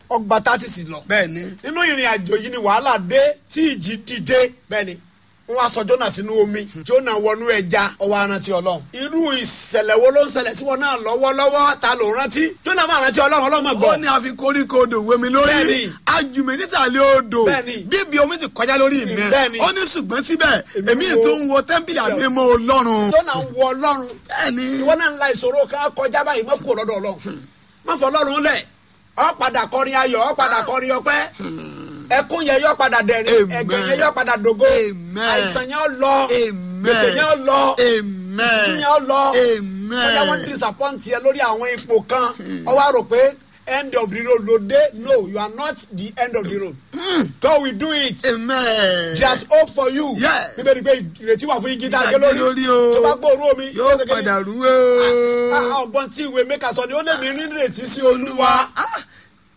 ọgbà tásìsì lọ bẹ́ẹ̀ ni nínú ìrìn àjò yìí ni wàhálà dé tí ìjì dìde bẹ́ẹ̀ ni wọ́n á sọ Jónà sínú omi Jónà wọnú ẹja ọwọ́ arántí Ọlọ́run irú ìṣẹ̀lẹ̀ wo ló ń ṣẹlẹ̀ sí wọn náà lọ́wọ́lọ́wọ́ ta ló rántí Jónà máa rántí Ọlọ́run Ọlọ́run máa gbọ́ ó ní àfi koríko odò wé mi lórí Bẹ́ẹ̀ni. ajùmí nísàlẹ̀ odò Bẹ́ẹ̀ni. bíbi omi ti kọjá lórí mi Bẹ́ẹ̀ni. ó ní ṣùgbọ́n síbẹ̀ Èmi èmi wo- tó ń wo tẹ́ḿpìlì àmímọ́ Ọlọ́run Jónà ń wọ Ọlọ́run bẹ́ẹ̀ni ìwọ náà ń la ìṣòro ká kọjá báyìí mọ́ kúrò lọ́dọ̀ Ọlọ́run má fọ Ọlọ́run lẹ̀ ọ padà kọrin ayọ̀ ọ padà kọrin ọpẹ́ ẹkún yẹn yọ padà dẹ̀rín Amen. ẹ̀gẹ́ yẹn yọ padà dògo Amen. àìsàn yẹn ó lọ Amen. gbèsè yẹn ó lọ amen ìtútù yẹn ó lọ amen bóyá wọ́n disappoint yẹ lórí àwọn ipò kan ọ wá rò pé end of the road ló dé no you are not the end of the road God will do it amen there's hope for you Yes. níbẹ̀ ni pé ìrètí wà fún igi tá a gé Ìtàgé lórí lórí o. tó bá gbóòórùn omi yóò ṣe kí ni? padà rú o Ah, ọgbọ́n tí ìwé mẹ́ka sọ ni ó lè mí ní ìrètí sí olúwa Ah,